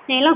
ሄሎ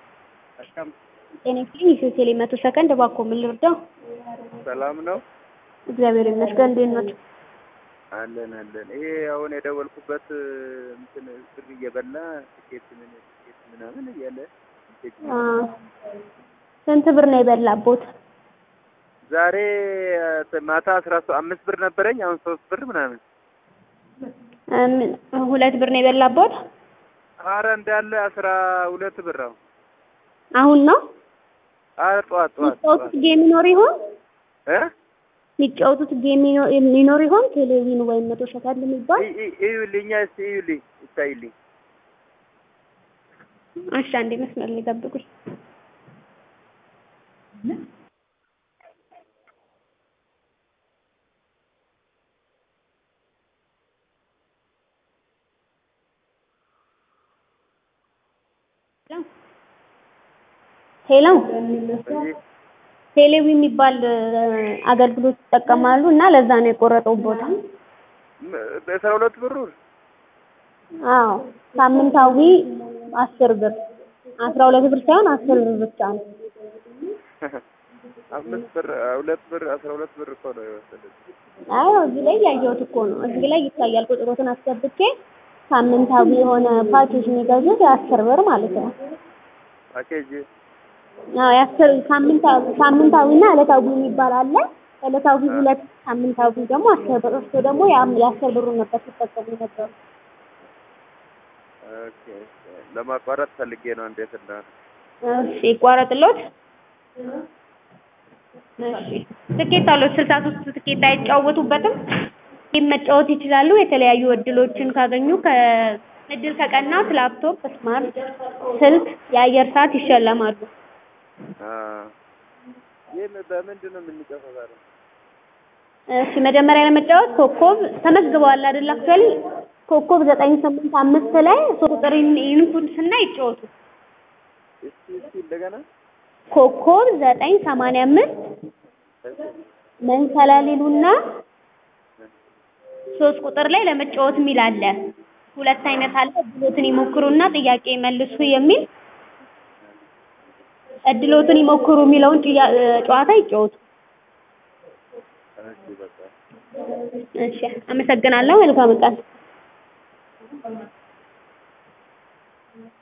ጤና ይስጥልኝ ኢትዮ ቴሌ መቶ ሰከንድ እባክዎ ምን ልርዳው? ሰላም ነው እግዚአብሔር ይመስገን እንዴት ኖት? አለን አለን። ይሄ አሁን የደወልኩበት እንትን ብር እየበላ ትኬት ምን ትኬት ምናምን እያለ አ ስንት ብር ነው የበላቦት? ዛሬ ማታ አስራ ሶ አምስት ብር ነበረኝ አሁን ሶስት ብር ምናምን። እም ሁለት ብር ነው የበላቦት? አረ እንዳለ አስራ ሁለት ብር አሁን አሁን ነው አረ ጠዋት ጠዋት የሚጫወቱት ጌም ይኖር ይሆን? እ የሚጫወቱት ጌም ይኖ- ይኖር ይሆን? ቴሌቪዥን ወይም መቶ ሰከንድ የሚባል ይ- ይ- እዩልኛ እስቲ እዩልኝ ይታይልኝ። እሺ አንዴ መስመር ላይ ጠብቁኝ። ሄሎ እዚህ ቴሌቪ የሚባል አገልግሎት ይጠቀማሉ እና ለዛ ነው የቆረጠው ቦታ። ም- በአስራ ሁለት ብሩ አዎ ሳምንታዊ አስር ብር አስራ ሁለት ብር ሳይሆን አስር ብር ብቻ ነው። አምስት ብር ሁለት ብር አስራ ሁለት ብር እኮ ነው የወሰደች። አዎ እዚህ ላይ ያየሁት እኮ ነው። እዚህ ላይ ይታያል። ቁጥሮትን አስገብቼ ሳምንታዊ የሆነ ፓኬጅ የሚገዙት የአስር ብር ማለት ነው። ፓኬጅ አዎ የአስር ሳምንታዊ ሳምንታዊና ዕለታዊ የሚባል አለ። ዕለታዊ ሁለት ሳምንታዊ ደግሞ አስር ብር። እሱ ደግሞ የአም- የአስር ብሩን ነበር ሲጠቀሙ የነበሩ። ኦኬ ለማቋረጥ ፈልጌ ነው እንዴት እንደሆነ እሺ ይቋረጥሎት። እሺ ትኬት አለው። ስልሳ ሶስት ትኬት አይጫወቱበትም። ይህም መጫወት ይችላሉ። የተለያዩ እድሎችን ካገኙ ከእድል ከቀናት ላፕቶፕ፣ ስማርት ስልክ፣ የአየር ሰዓት ይሸለማሉ። አ ይህ በምንድን ነው የምንጨፈው ዛሬ? እሺ መጀመሪያ ለመጫወት ኮከብ ተመዝግበዋል አይደል? አክቹዋሊ ኮከብ ዘጠኝ ስምንት አምስት ላይ ሶስት ቁጥር ይንኩን ስና ይጫወቱ። እስቲ እስቲ እንደገና ኮከብ ዘጠኝ ሰማንያ አምስት መንከላሊሉና ሶስት ቁጥር ላይ ለመጫወት የሚል አለ። ሁለት አይነት አለ። እድሎትን ይሞክሩና ጥያቄ መልሱ የሚል እድሎትን ይሞክሩ የሚለውን ጥያ- ጨዋታ ይጫወቱ። እሺ በቃ እሺ አመሰግናለሁ። መልካም ቀን።